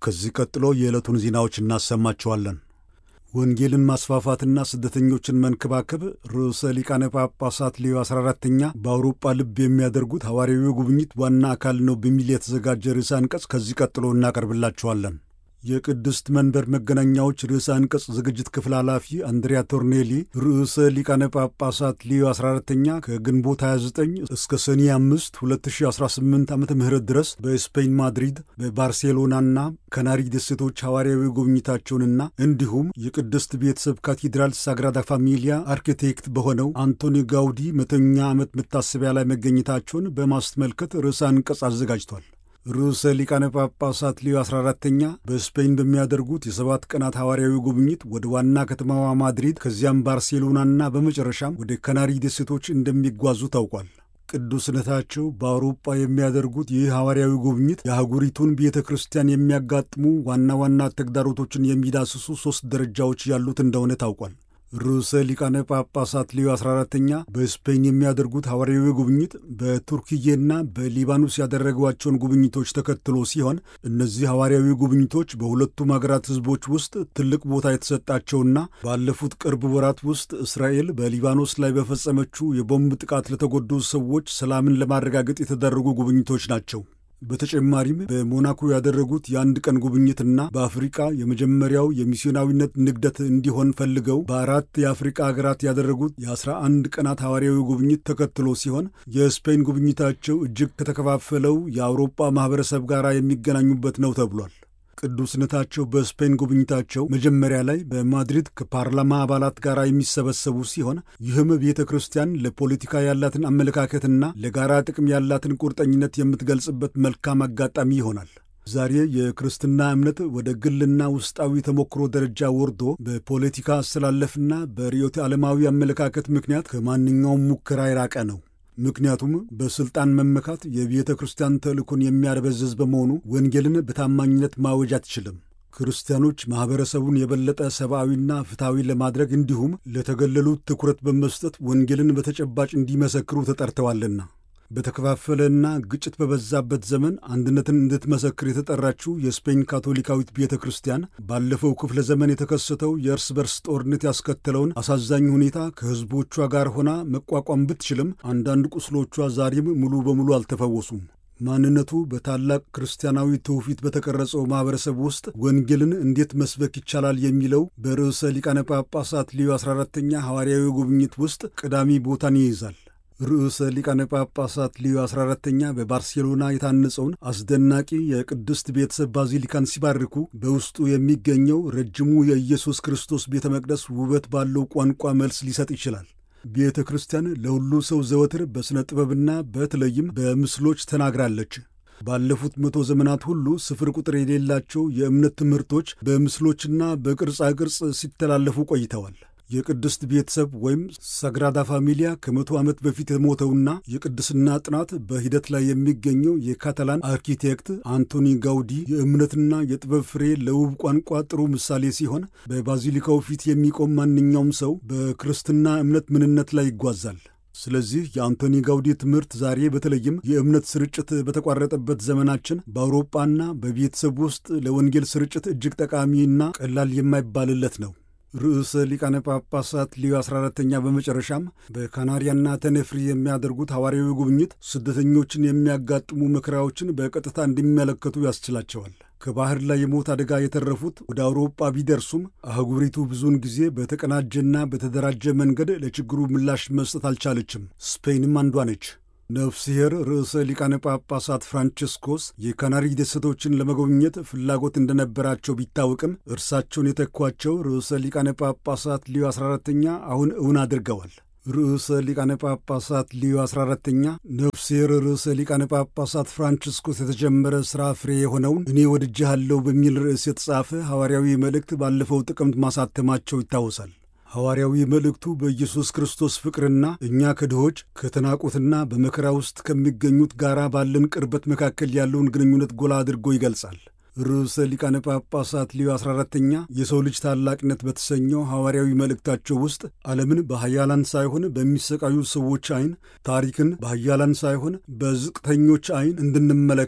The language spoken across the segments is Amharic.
ከዚህ ቀጥሎ የዕለቱን ዜናዎች እናሰማቸዋለን። ወንጌልን ማስፋፋትና ስደተኞችን መንከባከብ ርዕሰ ሊቃነ ጳጳሳት ሌዮ 14ተኛ በአውሮጳ ልብ የሚያደርጉት ሐዋርያዊ ጉብኝት ዋና አካል ነው በሚል የተዘጋጀ ርዕሰ አንቀጽ ከዚህ ቀጥሎ እናቀርብላችኋለን። የቅድስት መንበር መገናኛዎች ርዕሰ አንቀጽ ዝግጅት ክፍል ኃላፊ አንድሪያ ቶርኔሊ ርዕሰ ሊቃነ ጳጳሳት ሊዮ 14ተኛ ከግንቦት 29 እስከ ሰኔ 5 2018 ዓ ም ድረስ በስፔን ማድሪድ፣ በባርሴሎናና ከናሪ ደሴቶች ሐዋርያዊ ጉብኝታቸውንና እንዲሁም የቅድስት ቤተሰብ ካቴድራል ሳግራዳ ፋሚሊያ አርኪቴክት በሆነው አንቶኒ ጋውዲ መቶኛ ዓመት መታሰቢያ ላይ መገኘታቸውን በማስመልከት ርዕሰ አንቀጽ አዘጋጅቷል። ርዕሰ ሊቃነ ጳጳሳት ሊዮ 14ተኛ በስፔን በሚያደርጉት የሰባት ቀናት ሐዋርያዊ ጉብኝት ወደ ዋና ከተማዋ ማድሪድ ከዚያም ባርሴሎናና በመጨረሻም ወደ ካናሪ ደሴቶች እንደሚጓዙ ታውቋል። ቅዱስነታቸው በአውሮጳ የሚያደርጉት ይህ ሐዋርያዊ ጉብኝት የአህጉሪቱን ቤተ ክርስቲያን የሚያጋጥሙ ዋና ዋና ተግዳሮቶችን የሚዳስሱ ሦስት ደረጃዎች ያሉት እንደሆነ ታውቋል። ርዕሰ ሊቃነ ጳጳሳት ሊዮ 14ተኛ በስፔን የሚያደርጉት ሐዋርያዊ ጉብኝት በቱርክዬና በሊባኖስ ያደረጓቸውን ጉብኝቶች ተከትሎ ሲሆን እነዚህ ሐዋርያዊ ጉብኝቶች በሁለቱም አገራት ሕዝቦች ውስጥ ትልቅ ቦታ የተሰጣቸውና ባለፉት ቅርብ ወራት ውስጥ እስራኤል በሊባኖስ ላይ በፈጸመችው የቦምብ ጥቃት ለተጎዱ ሰዎች ሰላምን ለማረጋገጥ የተደረጉ ጉብኝቶች ናቸው። በተጨማሪም በሞናኮ ያደረጉት የአንድ ቀን ጉብኝትና በአፍሪቃ የመጀመሪያው የሚስዮናዊነት ንግደት እንዲሆን ፈልገው በአራት የአፍሪቃ ሀገራት ያደረጉት የአስራ አንድ ቀናት ሐዋርያዊ ጉብኝት ተከትሎ ሲሆን የስፔን ጉብኝታቸው እጅግ ከተከፋፈለው የአውሮጳ ማኅበረሰብ ጋር የሚገናኙበት ነው ተብሏል። ቅዱስነታቸው በስፔን ጉብኝታቸው መጀመሪያ ላይ በማድሪድ ከፓርላማ አባላት ጋር የሚሰበሰቡ ሲሆን ይህም ቤተ ክርስቲያን ለፖለቲካ ያላትን አመለካከትና ለጋራ ጥቅም ያላትን ቁርጠኝነት የምትገልጽበት መልካም አጋጣሚ ይሆናል። ዛሬ የክርስትና እምነት ወደ ግልና ውስጣዊ ተሞክሮ ደረጃ ወርዶ በፖለቲካ አስተላለፍና በርዕዮተ ዓለማዊ አመለካከት ምክንያት ከማንኛውም ሙከራ የራቀ ነው። ምክንያቱም በሥልጣን መመካት የቤተ ክርስቲያን ተልእኮን የሚያደበዝዝ በመሆኑ ወንጌልን በታማኝነት ማወጅ አትችልም። ክርስቲያኖች ማኅበረሰቡን የበለጠ ሰብአዊና ፍትሐዊ ለማድረግ እንዲሁም ለተገለሉት ትኩረት በመስጠት ወንጌልን በተጨባጭ እንዲመሰክሩ ተጠርተዋልና። በተከፋፈለና ግጭት በበዛበት ዘመን አንድነትን እንድትመሰክር የተጠራችው የስፔን ካቶሊካዊት ቤተ ክርስቲያን ባለፈው ክፍለ ዘመን የተከሰተው የእርስ በርስ ጦርነት ያስከተለውን አሳዛኝ ሁኔታ ከሕዝቦቿ ጋር ሆና መቋቋም ብትችልም አንዳንድ ቁስሎቿ ዛሬም ሙሉ በሙሉ አልተፈወሱም። ማንነቱ በታላቅ ክርስቲያናዊ ትውፊት በተቀረጸው ማኅበረሰብ ውስጥ ወንጌልን እንዴት መስበክ ይቻላል የሚለው በርዕሰ ሊቃነ ጳጳሳት ሊዮ 14ተኛ ሐዋርያዊ ጉብኝት ውስጥ ቀዳሚ ቦታን ይይዛል። ርዕሰ ሊቃነ ጳጳሳት ሊዮ 14ተኛ በባርሴሎና የታነጸውን አስደናቂ የቅድስት ቤተሰብ ባዚሊካን ሲባርኩ በውስጡ የሚገኘው ረጅሙ የኢየሱስ ክርስቶስ ቤተ መቅደስ ውበት ባለው ቋንቋ መልስ ሊሰጥ ይችላል። ቤተ ክርስቲያን ለሁሉ ሰው ዘወትር በሥነ ጥበብና በተለይም በምስሎች ተናግራለች። ባለፉት መቶ ዘመናት ሁሉ ስፍር ቁጥር የሌላቸው የእምነት ትምህርቶች በምስሎችና በቅርጻ ቅርጽ ሲተላለፉ ቆይተዋል። የቅድስት ቤተሰብ ወይም ሳግራዳ ፋሚሊያ ከመቶ ዓመት በፊት የሞተውና የቅድስና ጥናት በሂደት ላይ የሚገኘው የካታላን አርኪቴክት አንቶኒ ጋውዲ የእምነትና የጥበብ ፍሬ ለውብ ቋንቋ ጥሩ ምሳሌ ሲሆን በባዚሊካው ፊት የሚቆም ማንኛውም ሰው በክርስትና እምነት ምንነት ላይ ይጓዛል። ስለዚህ የአንቶኒ ጋውዲ ትምህርት ዛሬ በተለይም የእምነት ስርጭት በተቋረጠበት ዘመናችን በአውሮጳና በቤተሰብ ውስጥ ለወንጌል ስርጭት እጅግ ጠቃሚና ቀላል የማይባልለት ነው። ርዕሰ ሊቃነ ጳጳሳት ሊዮ 14ተኛ በመጨረሻም በካናሪያና ተነፍሪ የሚያደርጉት ሐዋርያዊ ጉብኝት ስደተኞችን የሚያጋጥሙ መከራዎችን በቀጥታ እንዲመለከቱ ያስችላቸዋል። ከባህር ላይ የሞት አደጋ የተረፉት ወደ አውሮጳ ቢደርሱም አህጉሪቱ ብዙውን ጊዜ በተቀናጀና በተደራጀ መንገድ ለችግሩ ምላሽ መስጠት አልቻለችም። ስፔንም አንዷ ነች። ነፍስሔር ርዕሰ ሊቃነ ጳጳሳት ፍራንቺስኮስ የካናሪ ደሴቶችን ለመጎብኘት ፍላጎት እንደነበራቸው ቢታወቅም እርሳቸውን የተኳቸው ርዕሰ ሊቃነ ጳጳሳት ሊዮ 14ተኛ አሁን እውን አድርገዋል። ርዕሰ ሊቃነ ጳጳሳት ሊዮ 14ተኛ ነፍስሔር ርዕሰ ሊቃነ ጳጳሳት ፍራንቺስኮስ የተጀመረ ሥራ ፍሬ የሆነውን እኔ ወድጄሃለሁ በሚል ርዕስ የተጻፈ ሐዋርያዊ መልእክት ባለፈው ጥቅምት ማሳተማቸው ይታወሳል። ሐዋርያዊ መልእክቱ በኢየሱስ ክርስቶስ ፍቅርና እኛ ከድሆች ከተናቁትና በመከራ ውስጥ ከሚገኙት ጋር ባለን ቅርበት መካከል ያለውን ግንኙነት ጎላ አድርጎ ይገልጻል። ርዕሰ ሊቃነ ጳጳሳት ሊዮ 14ተኛ የሰው ልጅ ታላቅነት በተሰኘው ሐዋርያዊ መልእክታቸው ውስጥ ዓለምን በኃያላን ሳይሆን በሚሰቃዩ ሰዎች ዐይን፣ ታሪክን በኃያላን ሳይሆን በዝቅተኞች ዐይን እንድንመለከት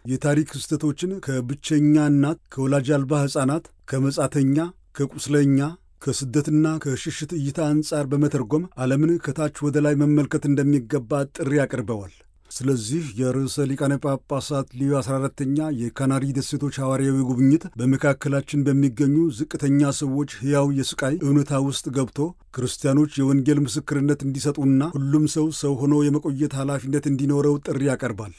የታሪክ ክስተቶችን ከብቸኛ እናት፣ ከወላጅ አልባ ሕፃናት፣ ከመጻተኛ፣ ከቁስለኛ ከስደትና ከሽሽት እይታ አንጻር በመተርጎም ዓለምን ከታች ወደ ላይ መመልከት እንደሚገባ ጥሪ አቅርበዋል። ስለዚህ የርዕሰ ሊቃነ ጳጳሳት ሊዮ 14ተኛ የካናሪ ደሴቶች ሐዋርያዊ ጉብኝት በመካከላችን በሚገኙ ዝቅተኛ ሰዎች ሕያው የስቃይ እውነታ ውስጥ ገብቶ ክርስቲያኖች የወንጌል ምስክርነት እንዲሰጡና ሁሉም ሰው ሰው ሆኖ የመቆየት ኃላፊነት እንዲኖረው ጥሪ ያቀርባል።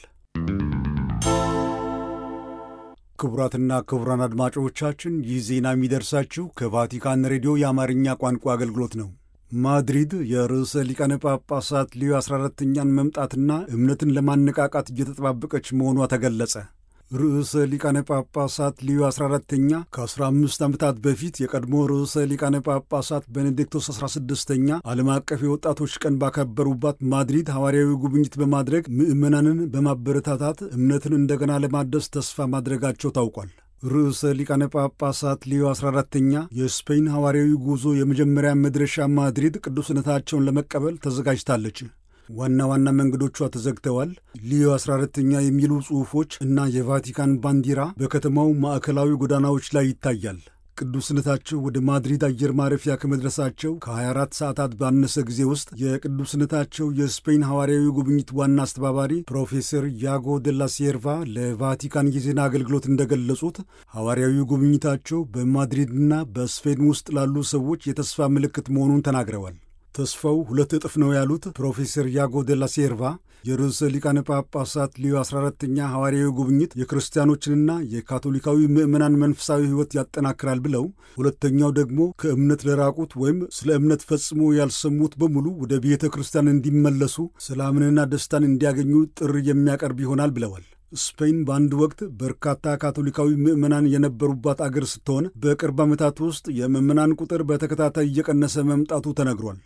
ክቡራትና ክቡራን አድማጮቻችን ይህ ዜና የሚደርሳችሁ ከቫቲካን ሬዲዮ የአማርኛ ቋንቋ አገልግሎት ነው። ማድሪድ የርዕሰ ሊቃነ ጳጳሳት ሊዮ 14ተኛን መምጣትና እምነትን ለማነቃቃት እየተጠባበቀች መሆኗ ተገለጸ። ርዕሰ ሊቃነ ጳጳሳት ሊዮ 14ተኛ ከ15 ዓመታት በፊት የቀድሞ ርዕሰ ሊቃነ ጳጳሳት ቤኔዲክቶስ 16ተኛ ዓለም አቀፍ የወጣቶች ቀን ባከበሩባት ማድሪድ ሐዋርያዊ ጉብኝት በማድረግ ምዕመናንን በማበረታታት እምነትን እንደገና ለማደስ ተስፋ ማድረጋቸው ታውቋል። ርዕሰ ሊቃነ ጳጳሳት ሊዮ 14ተኛ የስፔን ሐዋርያዊ ጉዞ የመጀመሪያ መድረሻ ማድሪድ ቅዱስነታቸውን ለመቀበል ተዘጋጅታለች። ዋና ዋና መንገዶቿ ተዘግተዋል። ሊዮ 14ተኛ የሚሉ ጽሑፎች እና የቫቲካን ባንዲራ በከተማው ማዕከላዊ ጎዳናዎች ላይ ይታያል። ቅዱስነታቸው ወደ ማድሪድ አየር ማረፊያ ከመድረሳቸው ከ24 ሰዓታት ባነሰ ጊዜ ውስጥ የቅዱስነታቸው የስፔን ሐዋርያዊ ጉብኝት ዋና አስተባባሪ ፕሮፌሰር ያጎ ደላ ሴርቫ ለቫቲካን የዜና አገልግሎት እንደገለጹት ሐዋርያዊ ጉብኝታቸው በማድሪድና በስፔን ውስጥ ላሉ ሰዎች የተስፋ ምልክት መሆኑን ተናግረዋል። ተስፋው ሁለት እጥፍ ነው ያሉት ፕሮፌሰር ያጎ ደላ ሴርቫ የርዕሰ ሊቃነ ጳጳሳት ሊዮ 14ተኛ ሐዋርያዊ ጉብኝት የክርስቲያኖችንና የካቶሊካዊ ምዕመናን መንፈሳዊ ሕይወት ያጠናክራል ብለው፣ ሁለተኛው ደግሞ ከእምነት ለራቁት ወይም ስለ እምነት ፈጽሞ ያልሰሙት በሙሉ ወደ ቤተ ክርስቲያን እንዲመለሱ ሰላምንና ደስታን እንዲያገኙ ጥሪ የሚያቀርብ ይሆናል ብለዋል። ስፔን በአንድ ወቅት በርካታ ካቶሊካዊ ምዕመናን የነበሩባት አገር ስትሆን በቅርብ ዓመታት ውስጥ የምዕመናን ቁጥር በተከታታይ እየቀነሰ መምጣቱ ተነግሯል።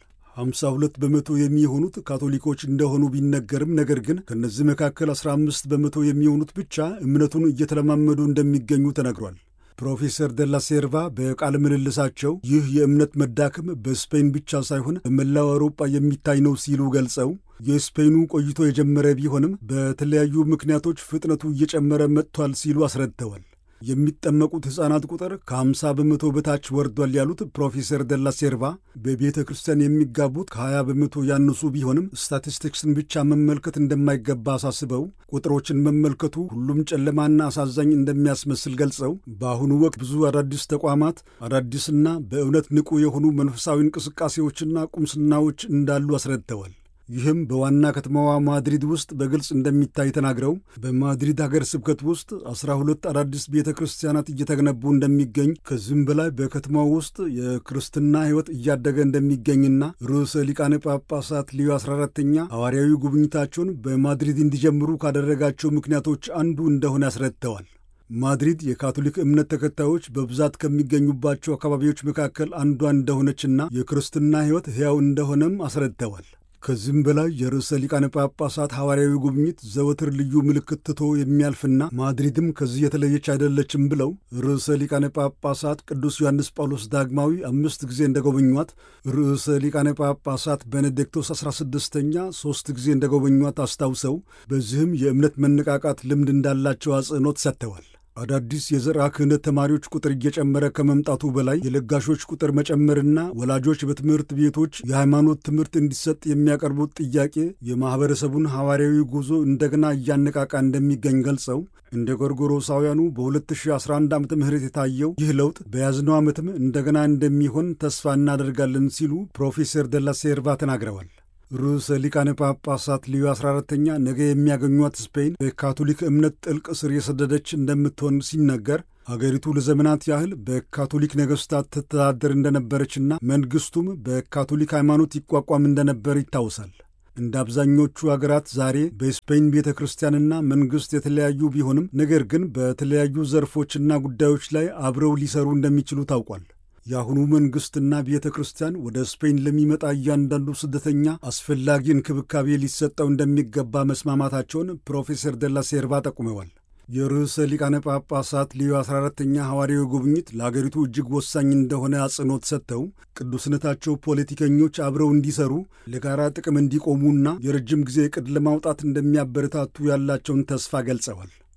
52 በመቶ የሚሆኑት ካቶሊኮች እንደሆኑ ቢነገርም ነገር ግን ከእነዚህ መካከል 15 በመቶ የሚሆኑት ብቻ እምነቱን እየተለማመዱ እንደሚገኙ ተነግሯል። ፕሮፌሰር ደላ ሴርቫ በቃለ ምልልሳቸው ይህ የእምነት መዳከም በስፔን ብቻ ሳይሆን በመላው አውሮጳ የሚታይ ነው ሲሉ ገልጸው የስፔኑ ቆይቶ የጀመረ ቢሆንም በተለያዩ ምክንያቶች ፍጥነቱ እየጨመረ መጥቷል ሲሉ አስረድተዋል። የሚጠመቁት ሕፃናት ቁጥር ከ50 በመቶ በታች ወርዷል ያሉት ፕሮፌሰር ደላ ሴርቫ በቤተ ክርስቲያን የሚጋቡት ከ20 በመቶ ያነሱ ቢሆንም ስታቲስቲክስን ብቻ መመልከት እንደማይገባ አሳስበው ቁጥሮችን መመልከቱ ሁሉም ጨለማና አሳዛኝ እንደሚያስመስል ገልጸው በአሁኑ ወቅት ብዙ አዳዲስ ተቋማት አዳዲስና በእውነት ንቁ የሆኑ መንፈሳዊ እንቅስቃሴዎችና ቁምስናዎች እንዳሉ አስረድተዋል። ይህም በዋና ከተማዋ ማድሪድ ውስጥ በግልጽ እንደሚታይ ተናግረው በማድሪድ ሀገር ስብከት ውስጥ አስራ ሁለት አዳዲስ ቤተ ክርስቲያናት እየተገነቡ እንደሚገኝ ከዚህም በላይ በከተማው ውስጥ የክርስትና ሕይወት እያደገ እንደሚገኝና ርዕሰ ሊቃነ ጳጳሳት ሊዮ 14ተኛ ሐዋርያዊ ጉብኝታቸውን በማድሪድ እንዲጀምሩ ካደረጋቸው ምክንያቶች አንዱ እንደሆነ አስረድተዋል። ማድሪድ የካቶሊክ እምነት ተከታዮች በብዛት ከሚገኙባቸው አካባቢዎች መካከል አንዷ እንደሆነችና የክርስትና ሕይወት ሕያው እንደሆነም አስረድተዋል። ከዚህም በላይ የርዕሰ ሊቃነ ጳጳሳት ሐዋርያዊ ጉብኝት ዘወትር ልዩ ምልክት ትቶ የሚያልፍና ማድሪድም ከዚህ የተለየች አይደለችም ብለው ርዕሰ ሊቃነ ጳጳሳት ቅዱስ ዮሐንስ ጳውሎስ ዳግማዊ አምስት ጊዜ እንደጎበኟት፣ ርዕሰ ሊቃነ ጳጳሳት ቤኔዲክቶስ 16ኛ ሦስት ጊዜ እንደጎበኟት አስታውሰው በዚህም የእምነት መነቃቃት ልምድ እንዳላቸው አጽንኦት ሰጥተዋል። አዳዲስ የዘርዓ ክህነት ተማሪዎች ቁጥር እየጨመረ ከመምጣቱ በላይ የለጋሾች ቁጥር መጨመርና ወላጆች በትምህርት ቤቶች የሃይማኖት ትምህርት እንዲሰጥ የሚያቀርቡት ጥያቄ የማኅበረሰቡን ሐዋርያዊ ጉዞ እንደገና እያነቃቃ እንደሚገኝ ገልጸው እንደ ጎርጎሮሳውያኑ በ2011 ዓ ም የታየው ይህ ለውጥ በያዝነው ዓመትም እንደገና እንደሚሆን ተስፋ እናደርጋለን ሲሉ ፕሮፌሰር ደላ ሴርቫ ተናግረዋል። ርዕሰ ሊቃነ ጳጳሳት ሊዮ 14ተኛ ነገ የሚያገኟት ስፔን በካቶሊክ እምነት ጥልቅ ስር የሰደደች እንደምትሆን ሲነገር አገሪቱ ለዘመናት ያህል በካቶሊክ ነገሥታት ትተዳደር እንደነበረችና መንግሥቱም በካቶሊክ ሃይማኖት ይቋቋም እንደነበር ይታወሳል። እንደ አብዛኞቹ አገራት ዛሬ በስፔን ቤተ ክርስቲያንና መንግሥት የተለያዩ ቢሆንም ነገር ግን በተለያዩ ዘርፎችና ጉዳዮች ላይ አብረው ሊሰሩ እንደሚችሉ ታውቋል። የአሁኑ መንግሥትና ቤተ ክርስቲያን ወደ ስፔን ለሚመጣ እያንዳንዱ ስደተኛ አስፈላጊ እንክብካቤ ሊሰጠው እንደሚገባ መስማማታቸውን ፕሮፌሰር ደላ ሴርቫ ጠቁመዋል። የርዕሰ ሊቃነ ጳጳሳት ሊዮ 14ተኛ ሐዋርያዊ ጉብኝት ለአገሪቱ እጅግ ወሳኝ እንደሆነ አጽንኦት ሰጥተው ቅዱስነታቸው ፖለቲከኞች አብረው እንዲሰሩ ለጋራ ጥቅም እንዲቆሙና የረጅም ጊዜ ዕቅድ ለማውጣት እንደሚያበረታቱ ያላቸውን ተስፋ ገልጸዋል።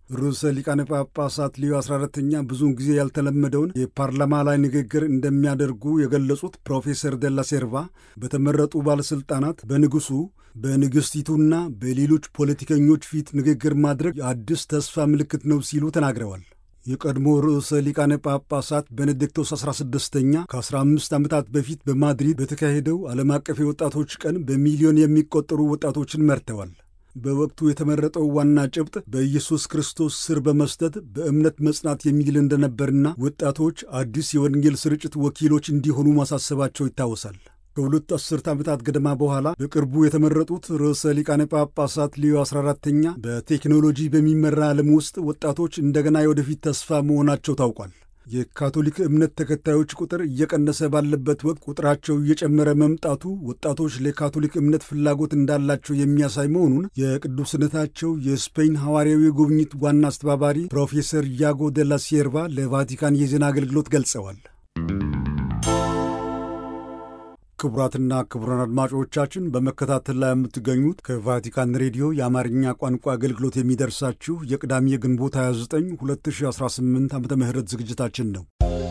ርዕሰ ሊቃነ ጳጳሳት ሊዮ 14ተኛ ብዙውን ጊዜ ያልተለመደውን የፓርላማ ላይ ንግግር እንደሚያደርጉ የገለጹት ፕሮፌሰር ደላ ሴርቫ በተመረጡ ባለሥልጣናት በንጉሡ በንግሥቲቱና በሌሎች ፖለቲከኞች ፊት ንግግር ማድረግ የአዲስ ተስፋ ምልክት ነው ሲሉ ተናግረዋል። የቀድሞ ርዕሰ ሊቃነ ጳጳሳት ቤኔዲክቶስ 16ኛ ከ15 ዓመታት በፊት በማድሪድ በተካሄደው ዓለም አቀፍ የወጣቶች ቀን በሚሊዮን የሚቆጠሩ ወጣቶችን መርተዋል። በወቅቱ የተመረጠው ዋና ጭብጥ በኢየሱስ ክርስቶስ ስር በመስጠት በእምነት መጽናት የሚል እንደነበርና ወጣቶች አዲስ የወንጌል ስርጭት ወኪሎች እንዲሆኑ ማሳሰባቸው ይታወሳል። ከሁለት አስርት ዓመታት ገደማ በኋላ በቅርቡ የተመረጡት ርዕሰ ሊቃነ ጳጳሳት ሊዮ 14ተኛ በቴክኖሎጂ በሚመራ ዓለም ውስጥ ወጣቶች እንደገና የወደፊት ተስፋ መሆናቸው ታውቋል። የካቶሊክ እምነት ተከታዮች ቁጥር እየቀነሰ ባለበት ወቅት ቁጥራቸው እየጨመረ መምጣቱ ወጣቶች ለካቶሊክ እምነት ፍላጎት እንዳላቸው የሚያሳይ መሆኑን የቅዱስነታቸው የስፔን ሐዋርያዊ ጉብኝት ዋና አስተባባሪ ፕሮፌሰር ያጎ ደላ ሴርቫ ለቫቲካን የዜና አገልግሎት ገልጸዋል። ክቡራትና ክቡራን አድማጮቻችን በመከታተል ላይ የምትገኙት ከቫቲካን ሬዲዮ የአማርኛ ቋንቋ አገልግሎት የሚደርሳችሁ የቅዳሜ ግንቦት 29 2018 ዓ ም ዝግጅታችን ነው።